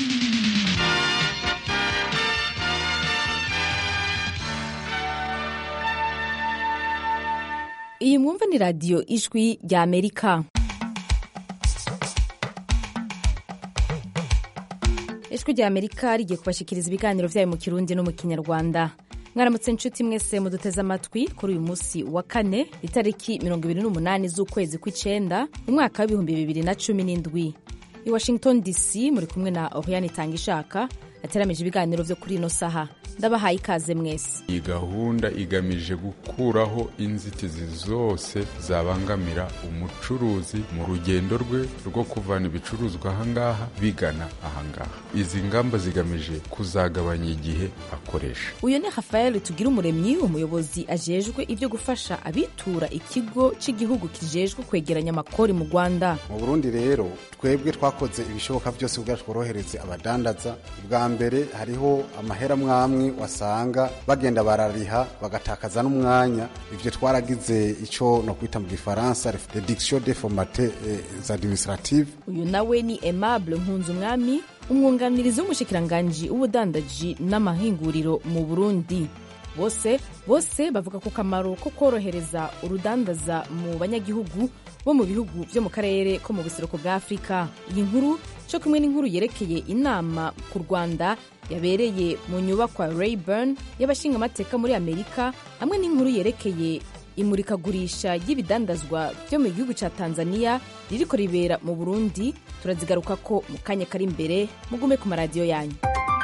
iyi mwumva ni radiyo ijwi rya amerika ijwi rya amerika rigiye kubashyikiriza ibiganiro byayo mu kirundi no mu kinyarwanda mwaramutse inshuti mwese muduteze amatwi kuri uyu munsi wa kane itariki mirongo ibiri n'umunani z'ukwezi kw'icyenda mu mwaka w'ibihumbi bibiri na cumi n'indwi i washington dc muri kumwe na oriane itanga ishaka ateramije ibiganiro byo kuri ino saha ndabahaye ikaze mwese iyi gahunda igamije gukuraho inzitizi zose zabangamira umucuruzi mu rugendo rwe rwo kuvana ibicuruzwa ahangaha bigana ahangaha izi ngamba zigamije kuzagabanya igihe akoresha uyu ni rafael tugira umuremyi umuyobozi ajejwe ibyo gufasha abitura ikigo cy'igihugu kijejwe kwegeranya amakori mu rwanda mu burundi rero twebwe twakoze ibishoboka byose kugira tworohereze abadandaza bwa mbere hariho amahera mwamwe wasanga bagenda barariha bagatakaza n'umwanya ivyo twaragize ico no kwita mu gifaransa reduction des formalités administratives uyu nawe ni aimable nkunzumwami umwunganirizi w'umushikiranganji w'ubudandaji n'amahinguriro mu burundi bose bose bavuga ku kamaro ko korohereza urudandaza mu banyagihugu bo mu bihugu byo mu karere ko mu buseruko bwa afurika iyi nkuru cyo kumwe n'inkuru yerekeye inama ku rwanda yabereye mu nyubakwa rayburn y'abashingamateka muri amerika hamwe n'inkuru yerekeye imurikagurisha ry'ibidandazwa byo mu gihugu cya tanzania ririko ribera mu burundi turazigaruka ko mu kanya kari imbere mugume ku maradiyo yanyu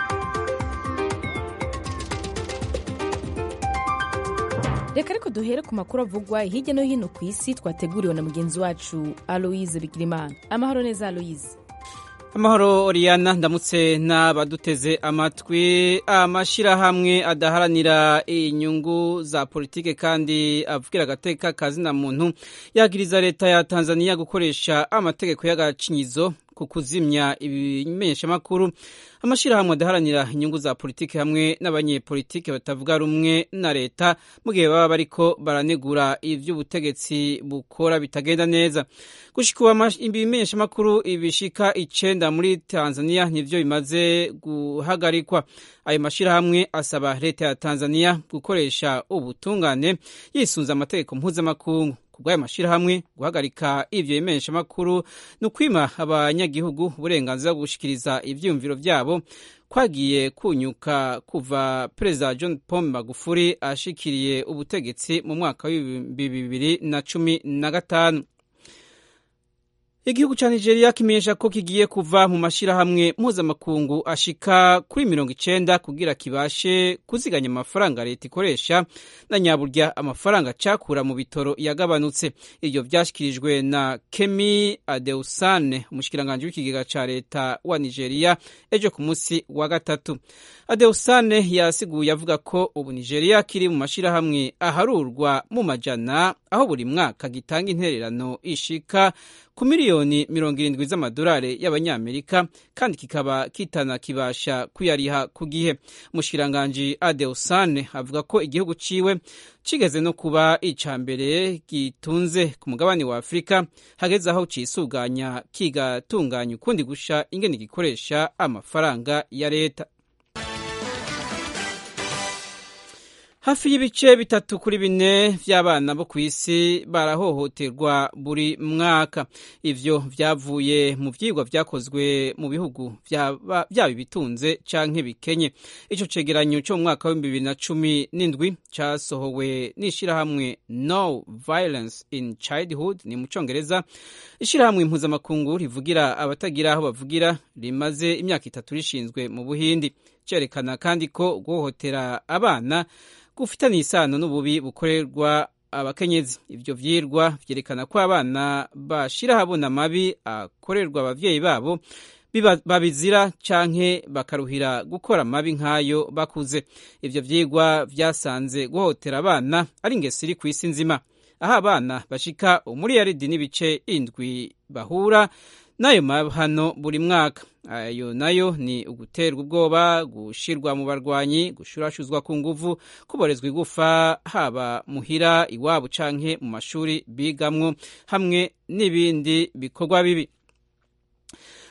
reka ariko duhere ku makuru avugwa hirya no hino ku isi twateguriwe na mugenzi wacu aloise bigirimana amahoro neza aloise amahoro oriyana ndamutse n'abaduteze amatwi amashyirahamwe adaharanira inyungu za politike kandi avugira agateka kazina muntu yagiriza leta ya tanzania gukoresha amategeko y'agacinyizo ku kuzimya ibimenyeshamakuru amashyirahamwe adaharanira inyungu za politiki hamwe n'abanyepolitiki batavuga rumwe na leta mu gihe baba bariko baranegura ivy'ubutegetsi bukora bitagenda neza gushika ubu ibimenyeshamakuru ibishika icenda muri tanzania nivyo bimaze guhagarikwa ayo mashyirahamwe asaba leta ya tanzania gukoresha ubutungane yisunze amategeko mpuzamakungu kubw'ayo mashyirahamwe guhagarika ivyo bimenyeshamakuru ni ukwima abanyagihugu uburenganzira bwo gushikiriza ivyiyumviro vyabo kwagiye kunyuka kuva perezida john paul magufuri ashikiriye ubutegetsi mu mwaka w'ibihumbi bibiri na cumi na gatanu igihugu cya nigeria kimenyesha ko kigiye kuva mu mashyirahamwe mpuzamakungu ashika kuri mirongo icenda kugira kibashe kuziganya amafaranga leta ikoresha na nyaburya amafaranga cakura mu bitoro yagabanutse ivyo vyashyikirijwe na kemi adeusane umushikiranganji w'ikigega ca leta wa nigeria ejo ku munsi wa gatatu adeusane yasiguye avuga ko ubu nigeria kiri mu mashyirahamwe aharurwa mu majana aho buri mwaka gitanga intererano ishika ku miliyoni mirongo irindwi z'amadolari y'abanyamerika kandi kikaba kitanakibasha kuyariha ku gihe umushikiranganji adeusane avuga ko igihugu ciwe kigeze no kuba ica mbere gitunze ku mugabane wa afurika hageze aho cisuganya kigatunganya ukundi gusha ingene gikoresha amafaranga ya leta hafi y'ibice bitatu kuri bine vy'abana bo ku isi barahohoterwa buri mwaka ivyo vyavuye mu vyigwa vyakozwe mu bihugu vyaba ibitunze canke bikenye ico cegeranyo co mu mwaka w'ibihumbi bibiri na cumi n'indwi casohowe n'ishirahamwe no violence in childhood ni mu congereza ishirahamwe impuzamakungu rivugira abatagira aho bavugira rimaze imyaka itatu rishinzwe mu buhindi cerekana kandi ko guhohotera abana gufitanye isano n'ububi bukorerwa abakenyezi ivyo vyirwa vyerekana ko abana bashira habona amabi akorerwa abavyeyi babo babizira canke bakaruhira gukora amabi nk'ayo bakuze ivyo vyigwa vyasanze guhotera abana ari ingeso iri kw'isi nzima aho abana bashika umuriyaridi n'ibice indwi bahura n'ayo mahano buri mwaka ayo nayo ni uguterwa ubwoba gushirwa mu barwanyi gushurashuzwa ku nguvu kuborezwa igufa haba muhira iwabo canke mu mashuri bigamwo hamwe n'ibindi bikorwa bibi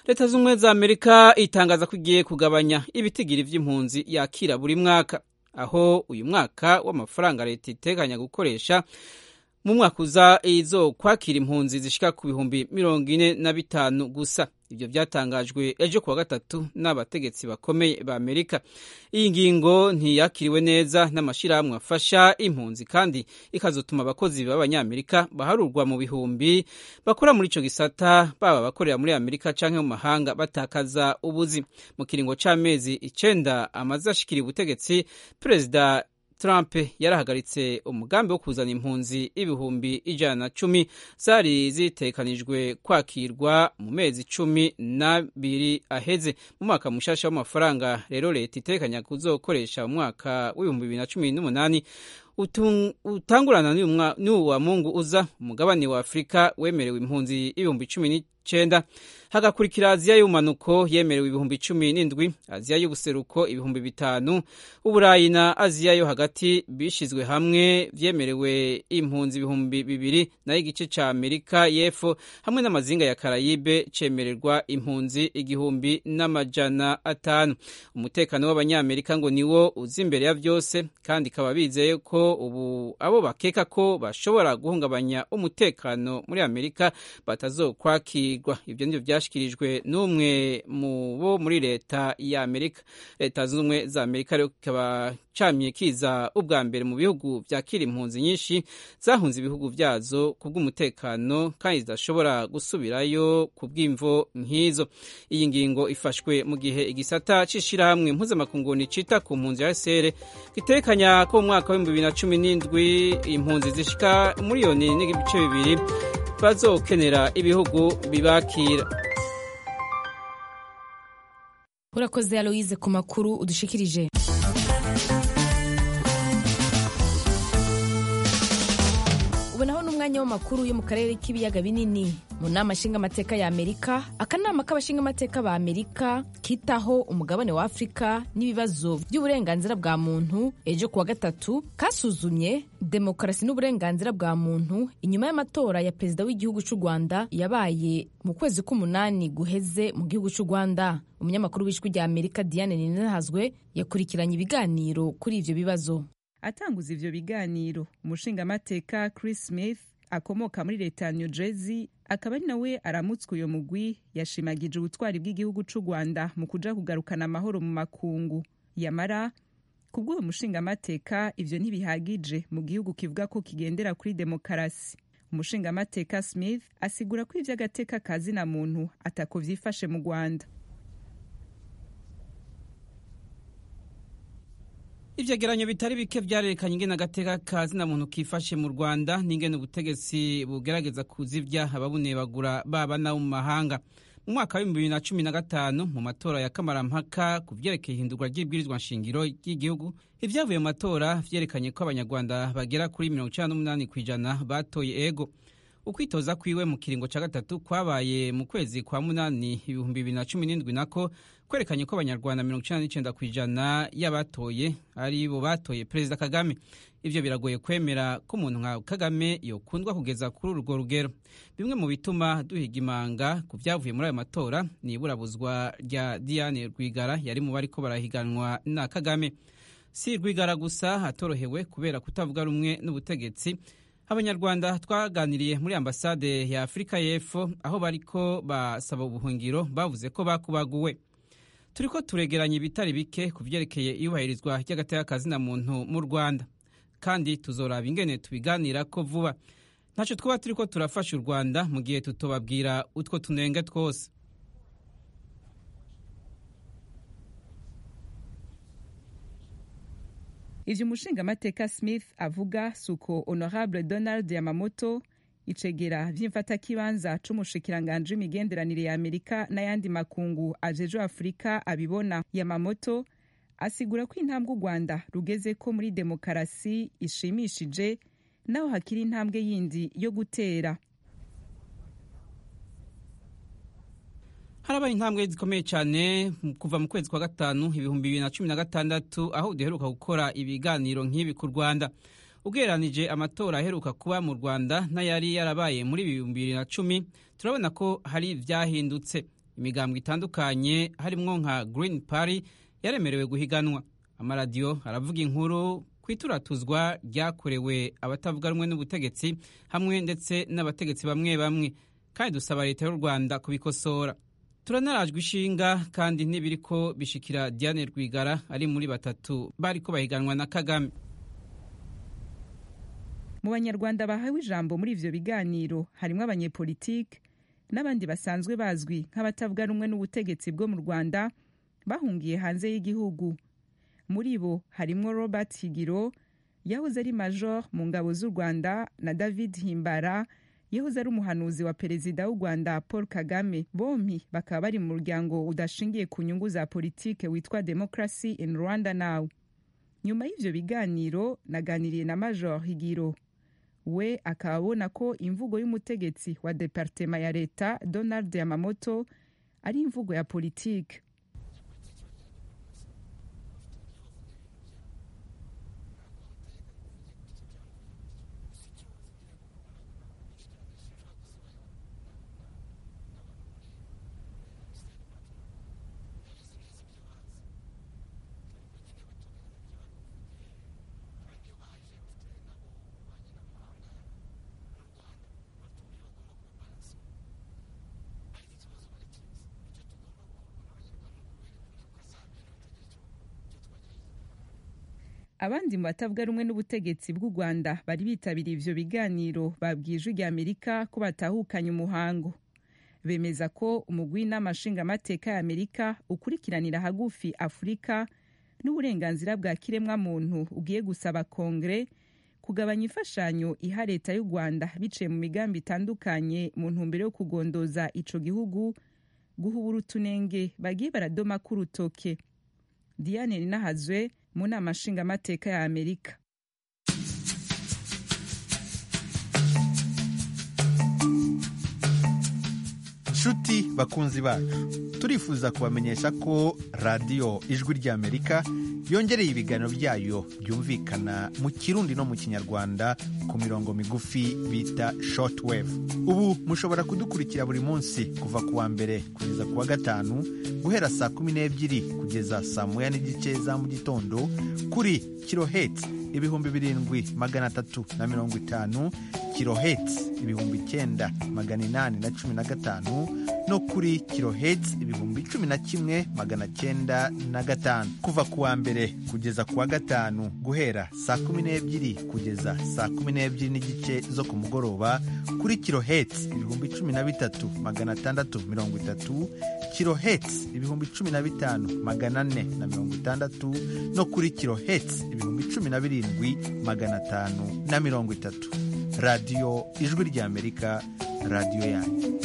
leta z'ubumwe za amerika itangaza ko igiye kugabanya ibitigiri vy'impunzi yakira buri mwaka aho uyu mwaka w'amafaranga leta iteganya gukoresha mu mwaka uza izo kwakira impunzi zishika ku bihumbi mirongo ine na bitanu gusa ibyo byatangajwe ejo kuwa gatatu n'abategetsi bakomeye ba amerika iyi ngingo ntiyakiriwe neza n'amashyirahamwe afasha impunzi kandi ikazotuma abakozi b'abanyamerika baharurwa mu bihumbi bakora muri icyo gisata baba abakorera muri amerika cyangwa mu mahanga batakaza ubuzi mu kiringo cy'amezi icenda amaze ashikira ubutegetsi perezida Trump yarahagaritse umugambi wo kuzana impunzi ibihumbi ijana na cumi zari zitekanijwe kwakirwa mu mezi cumi n'abiri aheze mu mwaka mushasha w'amafaranga rero leta itekanya kuzokoresha mu mwaka w'ibihumbi bibiri na cumi n'umunani utangurana n'uwu wa mungu uza umugabane wa afurika wemerewe impunzi ibihumbi cumi n'icenda hagakurikira aziya y'ubumanuko yemerewe ibihumbi cumi n'indwi aziya y'ubuseruko ibihumbi bitanu uburayi na aziya yo hagati bishizwe hamwe vyemerewe impunzi ibihumbi bibiri nayo igice ca amerika y'epfo hamwe n'amazinga ya karayibe cemererwa impunzi igihumbi n'amajana atanu umutekano w'abanyamerika ngo niwo uza imbere ya vyose kandi ikaba bizeye ko ubu abo bakeka ko bashobora guhungabanya umutekano muri amerika batazokwakirwa ivyo nivyo vyashikirijwe n'umwe mu bo muri leta ya amerika leta zunze ubumwe za amerika rero kikaba camye kiza ubwa mbere mu bihugu vyakira impunzi nyinshi zahunze ibihugu vyazo kubw'umutekano kandi zidashobora gusubirayo ku bw'imvo nk'izo iyi ngingo ifashwe mu gihe igisata c'ishirahamwe mpuzamakungu cita ku mpunzi ya sere gitekanya ko mu mwaka w'ibihumbi bibiri na cumi n'indwi impunzi zishika miliyoni n'ibice bibiri bazokenera ibihugu bibakira urakoze aloise ku makuru udushikirije ubu naho ni umwanya w'amakuru yo mu karere k'ibiyaga binini mu nama nshingamateka ya amerika akanama k'abashingamateka ba amerika kitaho umugabane wa afurika n'ibibazo by'uburenganzira bwa muntu ejo kuwa gatatu kasuzumye demokarasi n'uburenganzira bwa muntu inyuma y'amatora ya perezida w'igihugu cy'u rwanda yabaye mu kwezi k'umunani guheze mu gihugu cy'u rwanda umunyamakuru w'ijwi rya amerika diane ninahazwe yakurikiranye ibiganiro kuri ibyo bibazo atanguza ivyo biganiro umushingamateka chris smith akomoka muri leta ya new jersey akaba ari nawe aramutswe uyo mugwi yashimagije ubutwari bw'igihugu c'u rwanda mu kuja kugarukana amahoro mu makungu yamara kubw'uwo mushingamateka ivyo ntibihagije mu gihugu kivuga ko kigendera kuri demokarasi umushingamateka smith asigura ko ivy'agateka kazina muntu atako vyifashe mu rwanda ivyegeranyo bitari bike vyarerekanye ingene agateka ka zina muntu kifashe mu rwanda n'ingene ubutegetsi bugerageza kuzivya ababunebagura baba nabo mu mahanga mu mwaka w'ibihumbi bibiri na cumi na gatanu mu matora ya kamarampaka ku vyerekeye ihindurwa ry'ibwirizwa nshingiro ry'igihugu ivyavuye mu matora vyerekanye ko abanyarwanda bagera kuri mirongo icenda n'umunani kw'ijana batoye ego ukwitoza kwiwe mu kiringo ca gatatu kwabaye mu kwezi kwa munani ibihumbi bibiri na cumi n'indwi nako kwerekanye ko abanyarwanda mirongo icenda n'icenda kw'ijana y'abatoye ari bo batoye perezida kagame ivyo biragoye kwemera ko umuntu nka kagame yokundwa kugeza kuri urwo rugero bimwe mu bituma duhiga imanga ku vyavuye muri ayo matora ni iburabuzwa rya diane rwigara yari mu bariko barahiganwa na kagame si rwigara gusa atorohewe kubera kutavuga rumwe n'ubutegetsi abanyarwanda twaganiriye muri ambasade ya afurika y'epfo aho bariko basaba ubuhungiro bavuze ko bakubaguwe turiko turegeranya ibitari bike ku vyerekeye iyubahirizwa ry'agateka kazina muntu mu rwanda kandi tuzoraba ingene tubiganirako vuba ntaco twaba turiko turafasha u rwanda mu gihe tutobabwira utwo tunenge twose ivyo umushingamateka smith avuga suko honorable donald yamamoto icegera vy'imfatakibanza c'umushikiranganji w'imigenderanire ya amerika n'ayandi makungu ajejwe afurika abibona yamamoto asigura ko intambwe u rwanda rugeze ko muri demokarasi ishimishije naho hakiri intambwe yindi yo gutera harabaye intambwe zikomeye cyane kuva mu kwezi kwa gatanu ibihumbi bibiri na cumi na gatandatu aho duheruka gukora ibiganiro nk'ibi ku rwanda ugereranije amatora aheruka kuba mu rwanda n'ayari yarabaye muri ibihumbi bibiri na cumi turabona ko hari ivyahindutse imigambwe itandukanye harimwo nka green party yaremerewe guhiganwa amaradiyo aravuga inkuru ku ituratuzwa ryakorewe abatavuga rumwe n'ubutegetsi hamwe ndetse n'abategetsi bamwe bamwe kandi dusaba leta y'u rwanda kubikosora turanarajwe ishinga kandi ntibiriko bishikira diane rwigara ari muri batatu bariko bahiganwa na kagame mu banyarwanda bahawe ijambo muri ivyo biganiro harimwo abanyepolitike n'abandi basanzwe bazwi nk'abatavuga rumwe n'ubutegetsi bwo mu rwanda bahungiye hanze y'igihugu muri bo harimwo robert higiro yahoze ari major mu ngabo z'u rwanda na david himbara yahoze ari umuhanuzi wa perezida w'u rwanda paul kagame bompi bakaba bari mu muryango udashingiye ku nyungu za politike witwa democracy in rwanda now nyuma y'ivyo biganiro naganiriye na major higiro we akaba abona ko imvugo y'umutegetsi wa departema ya leta donald yamamoto ari imvugo ya politike abandi mu batavuga rumwe n'ubutegetsi bw'u rwanda bari bitabiriye ivyo biganiro babwiye ijwi rya amerika ko batahukanye umuhango bemeza ko umugwi n'amashingamateka ya amerika ukurikiranira hagufi afurika n'uburenganzira bwa kiremwamuntu ugiye gusaba kongere kugabanya imfashanyo iha leta y'u rwanda biciye mu migambi itandukanye mu ntumbero yo kugondoza ico gihugu guhubura utunenge bagiye baradoma k'urutoke diane ninahazwe mu nama nshingamateka ya amerika nshuti bakunzi bacu turifuza kubamenyesha ko radiyo ijwi ry'amerika yongereye ibiganiro byayo byumvikana mu kirundi no mu kinyarwanda ku mirongo migufi bita shortwave ubu mushobora kudukurikira buri munsi kuva ku wa mbere kugeza ku wa gatanu guhera saa kumi n'ebyiri kugeza saa moya n'igice za mu gitondo kuri kiloheti ibihumbi birindwi magana atatu na mirongo itanu kiloheti ibihumbi icyenda magana inani na cumi na gatanu no kuri kiloheti ibihumbi cumi na kimwe magana cyenda na gatanu kuva ku wa mbere kugeza ku wa gatanu guhera saa kumi n'ebyiri kugeza saa kumi n'ebyiri n'igice zo ku mugoroba kuri kiloheti ibihumbi cumi na bitatu magana atandatu mirongo itatu kiloheti ibihumbi cumi na bitanu magana ane na mirongo itandatu no kuri kiloheti ibihumbi cumi na birindwi magana atanu na mirongo itatu radiyo ijwi ry'amerika radiyo yanyu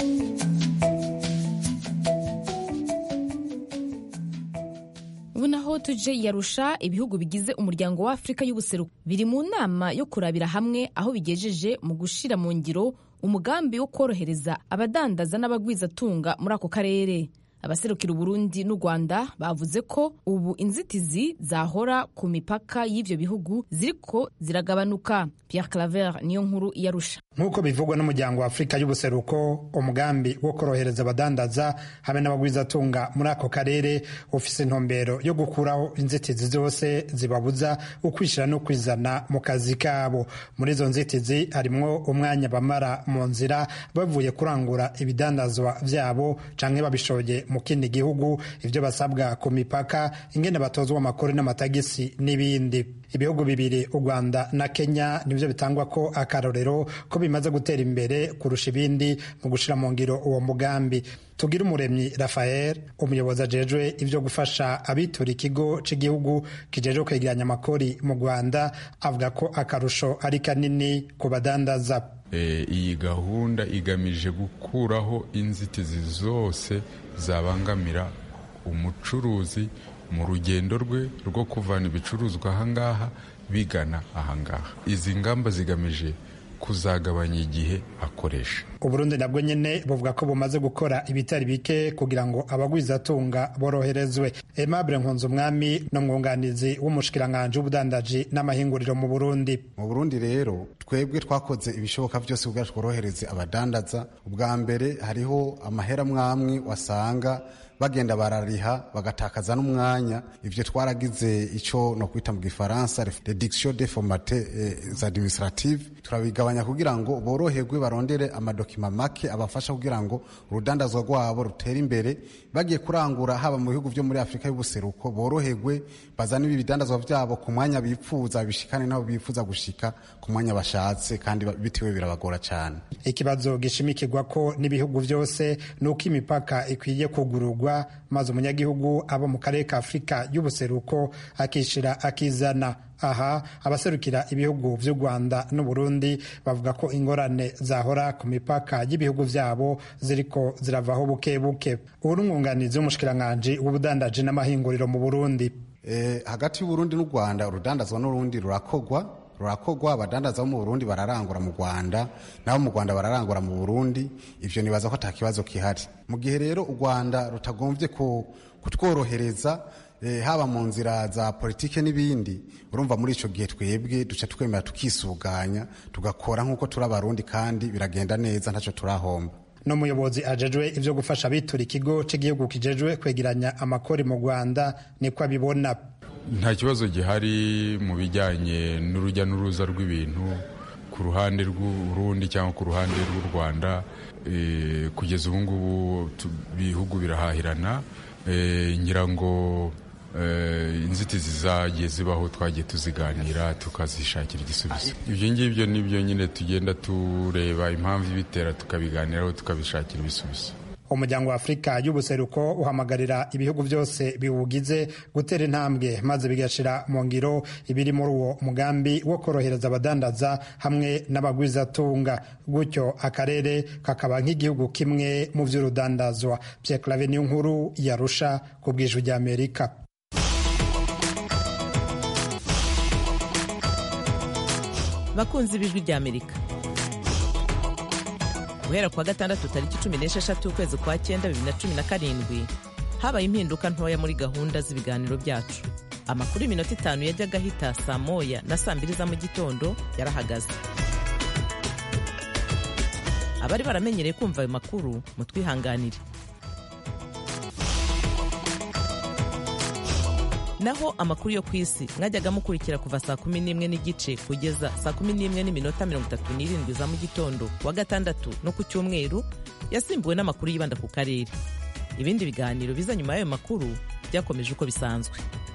ubu naho tuje yarusha ibihugu bigize umuryango wa afurika y'ubuseruko biri mu nama yo kurabira hamwe aho bigejeje mu gushira mu ngiro umugambi wo korohereza abadandaza n'abagwizatunga muri ako karere abaserukira uburundi n'u rwanda bavuze ko ubu inzitizi zahora ku mipaka y'ivyo bihugu ziriko ziragabanuka pierre claver niyo nkuru yarusha nk'uko bivugwa n'umuryango wa afurika y'ubuseruko umugambi wo korohereza abadandaza hamwe n'abagwizatunga muri ako karere ufise intumbero yo gukuraho inzitizi zose zibabuza ukwishyira no kwizana mu kazi kabo muri izo nzitizi harimwo umwanya bamara mu nzira bavuye kurangura ibidandazwa vyabo canke babishoye mu kindi gihugu ivyo basabwa ku mipaka ingene batozwa amakuru n'amatagisi n'ibindi ibihugu bibiri u rwanda na kenya nivyo bitangwa ko akarorero ko bimaze gutera imbere kurusha ibindi mu gushira mu ngiro uwo mugambi tugira umuremyi rafael umuyobozi ajejwe ivyo gufasha abitura ikigo c'igihugu kijejwe kwegeranya amakori mu rwanda avuga ko akarusho ari kanini ku badandaza iyi gahunda igamije gukuraho inzitizi zose zabangamira umucuruzi mu rugendo rwe rwo kuvana ibicuruzwa ahangaha bigana ahangaha izi ngamba zigamije kuzagabanya igihe akoresha uburundi nabwo nyene buvuga ko bumaze gukora ibitari bike kugira ngo abagwizatunga boroherezwe aimable nkunzumwami no mwunganizi w'umushikiranganji w'ubudandaji n'amahinguriro mu burundi mu burundi rero twebwe twakoze ibishoboka byose kugira tworohereze abadandaza ubwa mbere hariho amahera mwamwe wasanga bagenda barariha bagatakaza n'umwanya ivyo twaragize ico no kwita mu gifaransa reduction des formalités eh, administrative turabigabanya kugira ngo boroherwe barondere amadokima make abafasha kugira ngo urudandazwa rwabo rutere imbere bagiye kurangura haba mu bihugu vyo muri Afrika y'ubuseruko boroherwe bazana ibi bidandazwa vyabo ku mwanya bipfuza bishikane nabo bipfuza gushika ku mwanya bashatse kandi bitewe birabagora cyane ikibazo gishimikirwa ko n'ibihugu vyose nuko imipaka ikwiye kugururwa maze umunyagihugu abo mu karere ka afurika y'ubuseruko akishira akizana aha abaserukira ibihugu vy'u rwanda n'uburundi bavuga ko ingorane zahora ku mipaka y'ibihugu vyabo ziriko ziravaho buke buke ubu n'umwunganizi w'umushikiranganji w'ubudandaji n'amahinguriro mu burundi eh, hagati y'uburundi n'u rwanda urudandazwa n'urundi rurakogwa rurakogwa abadandaza bo mu burundi bararangura mu rwanda nabo mu rwanda bararangura mu burundi ivyo nibaza ko ata kibazo kihari mu gihe rero u rwanda rutagombye kutworohereza eh, haba mu nzira za politike n'ibindi urumva muri ico gihe twebwe duca twemera tukisuganya tugakora nk'uko turi abarundi kandi biragenda neza ntaco turahomba n'umuyobozi ajejwe ivyo gufasha abitura ikigo c'igihugu kijejwe kwegeranya amakori mu rwanda niko abibona nta kibazo gihari mu bijyanye n'urujya n'uruza rw'ibintu ku ruhande rw'urundi cyangwa ku ruhande rw'u rwanda kugeza ubu ngubu ibihugu birahahirana ngira ngo inzitizi zagiye zibaho twagiye tuziganira tukazishakira igisubizo ibyo ngibyo nibyo nyine tugenda tureba impamvu ibitera tukabiganiraho tukabishakira ibisubizo umuryango wa afurika y'ubuseruko uhamagarira ibihugu byose biwugize gutera intambwe maze bigashira mu ngiro ibiri muri uwo mugambi wo korohereza abadandaza hamwe n'abagwizatunga gutyo akarere kakaba nk'igihugu kimwe mu by'urudandazwa Pierre Claver niyo nkuru yarusha ku bw'ijwi ry'Amerika bakunzi b'ijwi ry'Amerika guhera kuwa gatandatu tariki cumi n'esheshatu ukwezi kwa cyenda bibiri na cumi na karindwi habaye impinduka ntoya muri gahunda z'ibiganiro byacu amakuru y'iminota itanu yajyaga ahita saa moya na saa mbiri za mu gitondo yarahagaze abari baramenyereye kumva ayo makuru mutwihanganire naho amakuru yo ku isi mwajyaga mukurikira kuva saa kumi n'imwe n'igice kugeza saa kumi n'imwe n'iminota mirongo itatu n'irindwi za mu gitondo wa gatandatu no ku cyumweru yasimbuwe n'amakuru yibanda ku karere ibindi biganiro biza nyuma y'ayo makuru byakomeje uko bisanzwe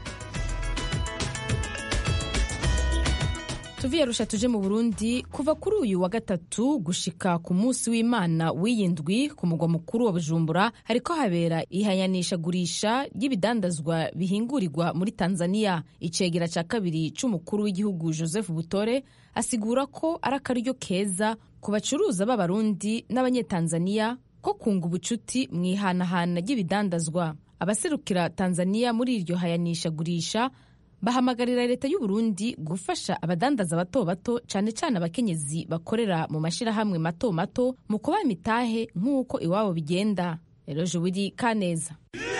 tuviye rusha tuje mu burundi kuva kuri uyu wa gatatu gushika ku munsi w'imana w'iyindwi ku mugwa mukuru wa bujumbura hariko habera ihayanishagurisha ry'ibidandazwa bihingurirwa muri tanzania icegera ca kabiri c'umukuru w'igihugu joseph butore asigura ko ari akaryo keza ku bacuruza b'abarundi n'abanyetanzaniya ko kunga ubucuti mu ihanahana ry'ibidandazwa abaserukira tanzania muri iryo hayanishagurisha bahamagarira leta y'u Burundi gufasha abadandaza bato bato cyane cyane abakenyezi bakorera mu mashyirahamwe mato mato mu kubaha imitahe nk'uko iwabo bigenda rero wiri kaneza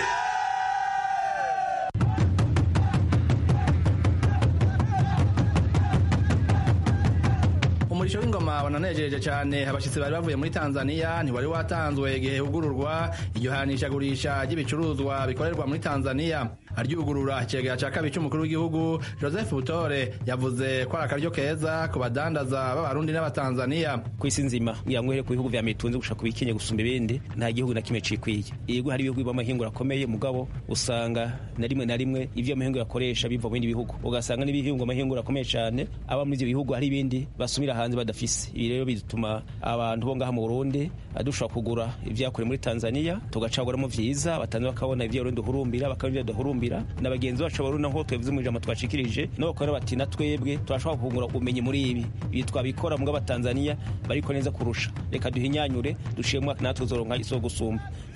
umurisho w'ingoma wananejeje cyane abashyitsi bari bavuye muri tanzania ntiwari watanzwe igihe hugururwa iryo hanishagurisha ry'ibicuruzwa bikorerwa muri tanzania aryugurura icegera cya kabiri cy'umukuru w'igihugu joseph butore yavuze ko ari akaryo keza ku badandaza b'abarundi n'abatanzania ku isi nzima kugira ngo uhere ku bihugu vya mitunzi gushaka kubikenye gusumba ibindi nta gihugu na kimwe cikwiye yego hari ibihugu b'amahingura akomeye mugabo usanga na rimwe na rimwe ivyo amahingura akoresha biva mu bindi bihugu ugasanga n'ibihingu amahingura akomeye cyane aba muri ivyo bihugu hari ibindi basumira hanze badafise ibi rero bituma abantu bo ngaha mu burundi dushobora kugura ivyakorewe muri tanzania tugacaguramo vyiza abatanzania bakabona ivyo burundi duhurumbira bakabona ivyo duhurumbira na bagenzi bacu barundi naho twebwe mu ijambo twashikirije no bakora bati na twebwe turashobora kungura ubumenyi muri ibi ibi twabikora mu bw'abatanzania bariko neza kurusha reka duhinyanyure duciye mwaka natwe uzoronka izo gusumba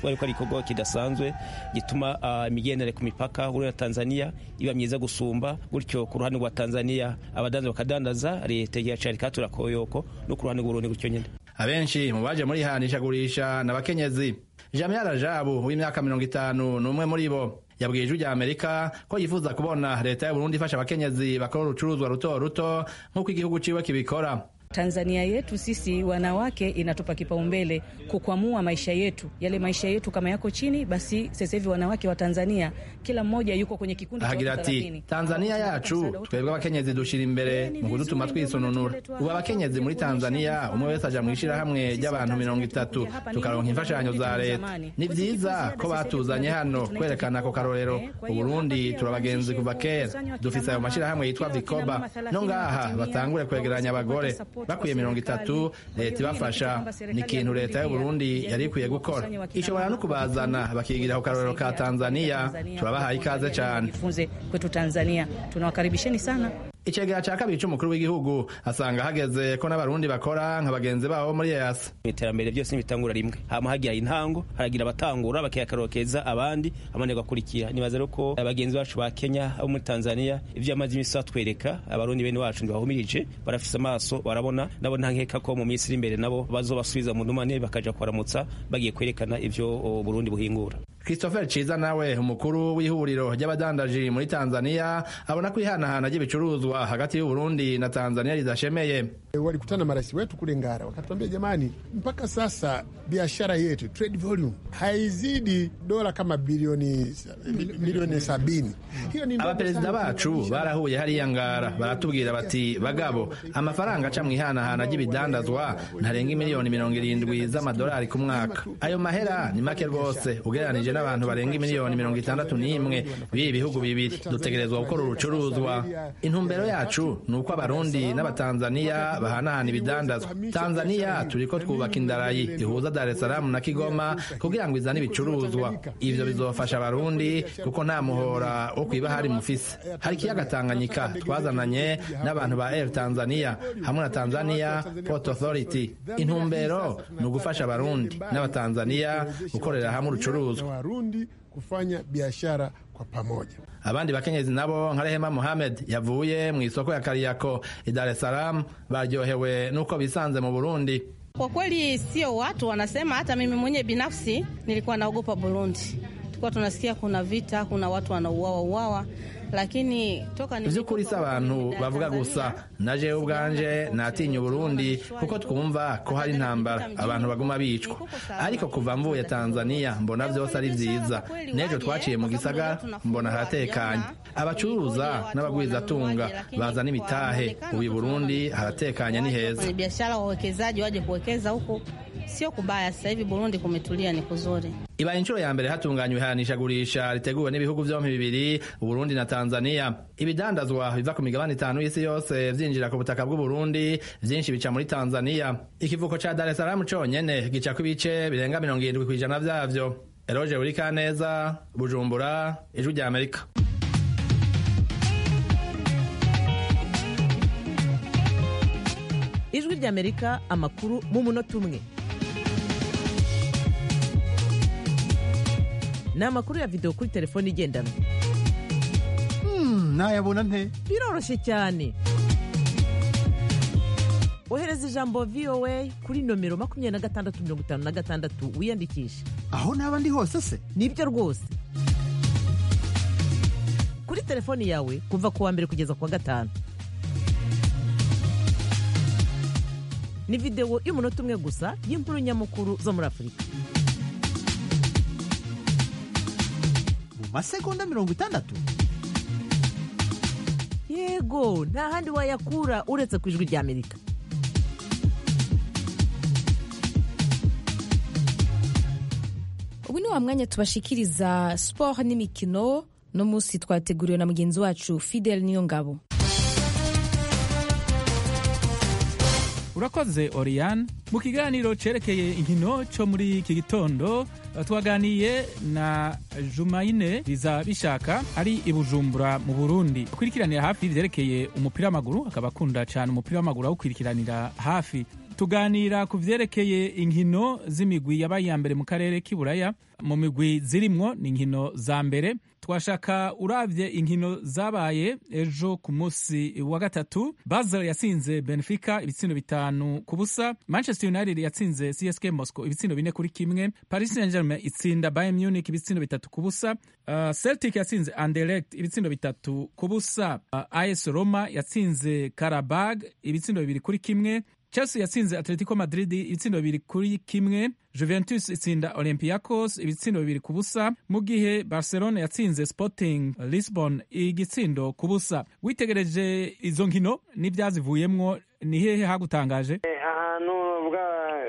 kubera ko ari igikorwa kidasanzwe gituma imigendere ku mipaka huri na tanzania iba myiza gusumba gutyo ku ruhande rwa tanzania abadandaza bakadandaza leta igacari katura koyoko no ku ruhande rw'urundi gutyo nyine abenshi mu baje muri hanishagurisha n'abakenyezi jamia rajabu w'imyaka mirongo itanu ni umwe muri bo yabwiye ijwi rya amerika ko yifuza kubona leta ya burundi ifasha abakenyezi bakora urucuruzwa ruto ruto nk'uko igihugu ciwe kibikora Tanzania yetu sisi wanawake inatupa kipaumbele kukwamua maisha yetu, yale maisha yetu kama yako chini, basi sasa hivi wanawake wa Tanzania kila mmoja yuko kwenye kikundi cha ahagira watu ati 30. tanzania yacu twebwe abakenyezi dushira imbere mu kudutuma twisononura ubu abakenyezi muri tanzania umwe wese aja mu ishirahamwe ry'abantu mirongo itatu tukaronka imfashanyo za leta ni vyiza ko batuzanye hano kwerekana ako karorero uburundi turabagenzi kuva kera dufise ayo mashirahamwe yitwa vikoba no ngaha batangure kwegeranya abagore bakwiye mirongo itatu leta ibafasha ni ikintu leta y'uburundi yari ikwiye gukora ishobora no kubazana bakigira ku karorero ka tanzania turabahaye ikaze cane Jifunze kwetu Tanzania, tunawakaribisheni sana. icegera ca kabiri c'umukuru w'igihugu asanga hageze ko n'abarundi bakora nka bagenzi babo muri yasi iterambere byose ntibitangura rimwe hama hagira intango haragira abatangura bakiyakarokeza abandi abandi bagakurikira nibaza rero ko abagenzi bacu ba kenya abo muri tanzania ivyo amaze imisi batwereka abarundi bene wacu ntibahumirije barafise amaso barabona nabo nta nkeka ko mu minsi iri imbere nabo bazobasubiza mu ndumane bakaja kubaramutsa bagiye kwerekana ivyo o, burundi buhingura christopher ciza nawe umukuru w'ihuriro ry'abadandaji muri tanzania abona ko ihanahana ry'ibicuruzwa hagati y'uburundi na tanzania ridashemeye walikutana na marais wetu kule Ngara, wakatuambia jamani, mpaka sasa biashara yetu trade volume haizidi dola kama bilioni milioni sabini. Hiyo ni ndogo abaperezida sana. bacu barahuye hariya ngara baratubwira bati bagabo amafaranga aca mu ihanahana ry'ibidandazwa ntarenga imiliyoni mirongo irindwi z'amadolari ku mwaka ayo mahera ni make rwose ugereranije n'abantu barenga imiliyoni mirongo itandatu n'imwe b'ibi bihugu bibiri dutegerezwa gukora urucuruzwa intumbero yacu ni uko abarundi n'abatanzaniya bahanahana ibidandazwa tanzaniya turiko twubaka indarayi ihuza dar es salaam na kigoma kugira ngo izane ibicuruzwa ivyo bizofasha abarundi kuko nta muhora wo kwiba hari mufise hari ikiyaga tanganyika twazananye n'abantu ba air tanzania hamwe na tanzania port authority intumbero ni ugufasha abarundi n'abatanzaniya gukorera hamwe na urucuruzwa Warundi kufanya biashara kwa pamoja. abandi bakenyezi nabo nka rehema mohamed yavuye mu isoko ya kariyako i dar es salaam baryohewe n'uko bisanze mu burundi Kwa kweli sio watu wanasema, hata mimi mwenyewe binafsi nilikuwa naogopa Burundi. Tulikuwa tunasikia kuna vita, kuna watu wanauawa uawa, lakini toka ni ivy'ukuri si abantu bavuga gusa na jewe ubwanje natinya uburundi kuko twumva ko hari intambara abantu baguma bicwa ariko kuva mvuye tanzania mbona vyose ari vyiza n'ejo twaciye mu gisagara mbona haratekanye abacuruza n'abagwizatunga bazana imitahe ubu i burundi haratekanye ni heza Kwenye biashara, wawekezaji waje kuwekeza huku, sio kubaya. Sasa hivi Burundi kumetulia, ni kuzuri. ibaye inshuro ya mbere hatunganywa ihanishagurisha riteguwe n'ibihugu vyompi bibiri uburundi na tanzania ibidandazwa biva ku migabane itanu y'isi yose vyinjira ku butaka bw'uburundi vyinshi bica muri tanzania ikivuko ca dar es salaam conyene gicako ibice birenga mirongo irindwi kw'ijana vyavyo eroje burikaneza bujumbura ijwi rya amerika ijwi ry'amerika amakuru mu munota umwe ni amakuru ya videwo kuri telefone igendanwa nayabona nte biroroshye cyane ohereza ijambo voa kuri nomero makumyabiri na gatandatu mirongo itanu na gatandatu wiyandikishe aho naba ndi hose se nibyo rwose kuri telefoni yawe kuva ku wa mbere kugeza ku wa gatanu ni videwo y'umunota umwe gusa y'inkuru nyamukuru zo muri afurika mu masegonda mirongo itandatu yego nta handi wayakura uretse ku ijwi ry'amerika ubu ni wa mwanya tubashikiriza siporo n'imikino no munsi twateguriwe na mugenzi wacu fidel niyo ngabo urakoze oriane mu kiganiro cerekeye inkino cyo muri iki gitondo twaganiye na jumayine biza bishaka ari i bujumbura mu burundi akurikiranira hafi ivyerekeye umupira w'amaguru akaba akunda cyane umupira w'amaguru awukurikiranira hafi tuganira ku vyerekeye inkino z'imigwi yabaye iya mbere mu karere k'iburaya mu migwi zirimwo ni inkino za mbere twashaka uravye inkino zabaye ejo ku munsi wa gatatu basel yatsinze benfica ibitsindo bitanu ku busa manchester united yatsinze csk moscow ibitsindo bine kuri kimwe paris saint germain itsinda bayern munich ibitsindo bitatu ku busa uh, celtic yatsinze anderlecht ibitsindo bitatu ku busa uh, as roma yatsinze karabag ibitsindo bibiri kuri kimwe chelsea yatsinze atletico madrid ibitsindo bibiri kuri kimwe juventus itsinda olympiacos ibitsindo bibiri ku busa mu gihe barcelona yatsinze sporting lisbon igitsindo ku busa witegereje izo nkino n'ibyazivuyemwo ni hehe hagutangaje ahantu uvuga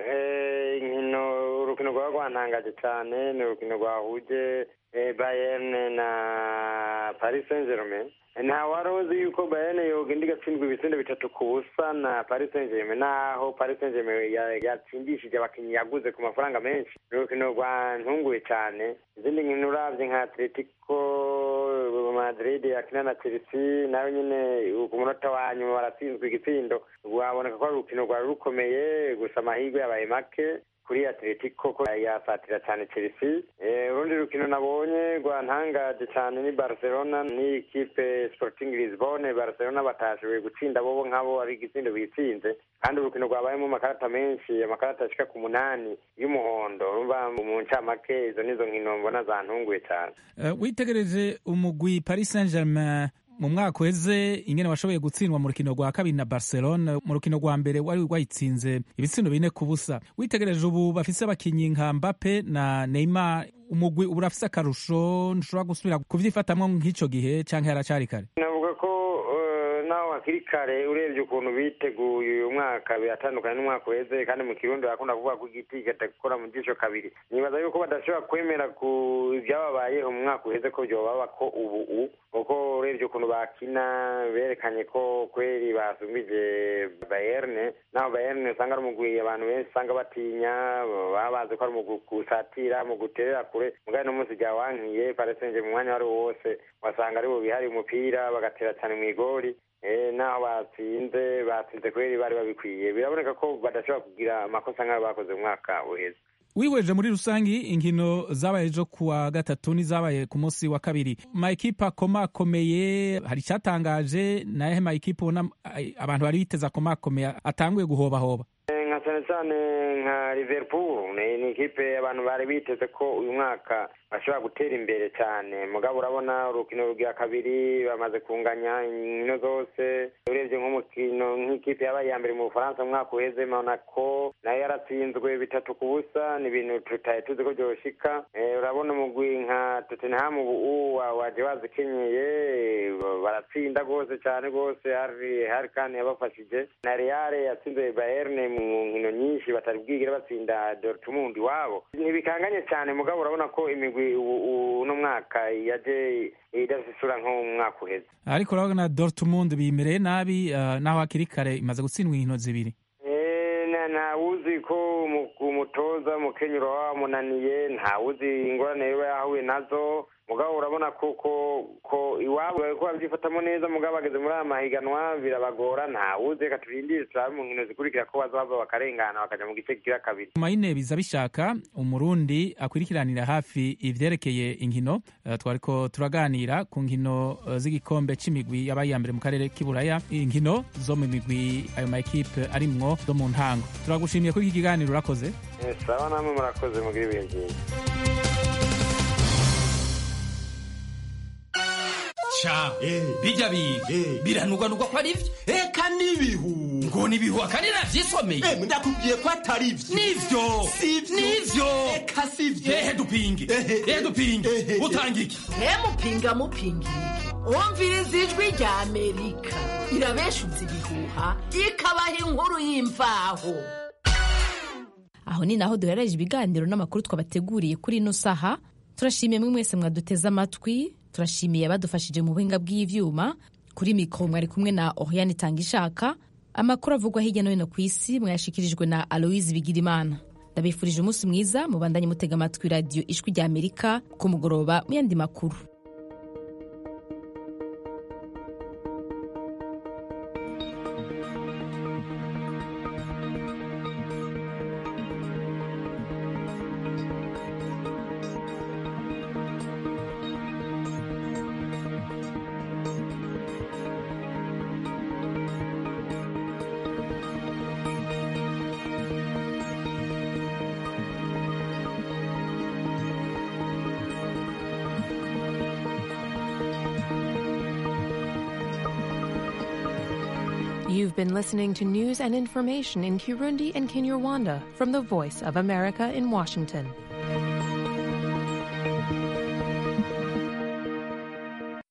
inkino urukino rwaba rwantangaje cyane ni urukino rwahuje bayern na paris saint germain nta wari uzi yuko bayern yogenda igatsindwa ibitsindo bitatu ku busa na paris saint germain naho paris saint germain yatsindishije abakinnyi yaguze ku mafaranga menshi ni urukino rwantunguye cyane izindi nkino urabye nka atletico madrid yakina na chelsea nawe nyine ku munota wa nyuma baratsinzwe igitsindo rwaboneka ko ari urukino rwari rukomeye gusa amahirwe yabaye make kuri atletico ko yasatira cyane chelsea urundi rukino nabonye rwantangaje cyane ni barcelona ni ikipe sporting lisbonne barcelona batashoboye gutsinda bobo nk'abo ari igitsindo bitsinze kandi urukino rwabayemo amakarata menshi amakarata ashika ku munani y'umuhondo urumva mu ncamake izo nizo nkino mbona zantunguye cyane witegereje umugwi paris saint germain mu mwaka uheze ingene washoboye gutsindwa mu rukino rwa kabiri na barcelona mu rukino rwa mbere wari wayitsinze ibitsindo bine ku busa witegereje ubu bafise abakinyi nka mbappe na neymar umugwi ubu urafise akarusho ntushobora gusubira kuvyifatamwo nk'ico gihe canke haracari kare navuga ko naho hakiri kare urebye ukuntu biteguye uyu mwaka biratandukanye n'umwaka uheze kandi mu kirundi bakunda kuvuga ko igiti kitakora mu jisho kabiri nibaza yuko badashobora kwemera ku ibyababayeho mu mwaka uheze ko byobaba ko ubu kuko urebye ukuntu bakina berekanye ko kweri basumbije bayerne naho bayerne usanga ari umugwi abantu benshi usanga batinya baba bazi ko ari umugwi gusatira mu guterera kure mugari no munsi ryawankiye paresenje mu mwanya wari wose wasanga ari bo bihariye umupira bagatera cyane mu igori naho batsinze batsinze kubera bari babikwiye biraboneka ko badashobora kugira amakosa nk'ayo bakoze mu mwaka uheze wihweje muri rusangi inkino zabaye ejo kuwa gatatu n'izabaye ku munsi wa kabiri mayikipe akomakomeye hari icyatangaje nayehe mayikipe ubona abantu bari biteze akomakomeye atanguye guhobahoba nka cyane cyane nka liverpool ni ikipe abantu bari biteze ko uyu mwaka bashobora gutera imbere cyane mugabo urabona urukino rugira kabiri bamaze kunganya inkino zose urebye nk'umukino nk'ikipe yabaye iya mbere mu bufaransa mu mwaka uheze monaco nayo yaratsinzwe bitatu ku busa ni ibintu tutari tuzi ko byoshika urabona umugwi nka tottenham ubu waje wazikenyeye baratsinda rwose cyane rwose hari kandi yabafashije na real yatsinze bayern mu nkino nyinshi batari bwigire batsinda dortmund iwabo ntibikanganye cyane mugabo urabona ko imigwi uno mwaka yaje idafite isura nko mu mwaka uheze ariko urabona dortmund bimereye nabi naho hakiri kare imaze gutsindwa inkino zibiri ntawuzi ko umutoza mukenyero wamunaniye ntawuzi ingorane yaba yahuye nazo mugabo urabona ko ko ko iwabo ko babyifatamo neza mugabo bageze muri aya mahiganwa birabagora ntawuzi reka turindire turabe mu nkino zikurikira ko bazava bakarengana bakaja mu gice kigira kabiri mayine biza bishaka umurundi akurikiranira hafi ivyerekeye inkino uh, twariko turaganira ku nkino uh, z'igikombe c'imigwi yabaye iya mbere mu karere k'iburaya inkino zo mu migwi ayo maekipe arimwo zo mu ntango turagushimiye kuri iki kiganiro urakoze sawa namwe murakoze mugira ibihe byiza ca bijya biga biranugwanugwa ko ari byo eka n'ibihu ngo nibihu akandi navyisomeye ndakubwiye ko atari byo nivyo nivyo eka sivyo ehe dupinge ehe dupinge utanga iki mupinga mupinga wumviriza ijwi rya amerika irabeshuza ibihuha ikabaha inkuru y'imvaho aho ni naho duhereje ibiganiro n'amakuru twabateguriye kuri ino saha turashimiye mwe mwese mwaduteze amatwi turashimiye abadufashije mu buhinga bw'ivyuma kuri mikoro mwari kumwe na oriane itangishaka amakuru avugwa hirya no hino ku isi mwayashikirijwe na aloise bigirimana ndabifurije umunsi mwiza mubandanye mutega amatwi radiyo ijwi rya amerika ku mugoroba mu yandi makuru You've been listening to news and information in Kirundi and Kinyarwanda from the Voice of America in Washington.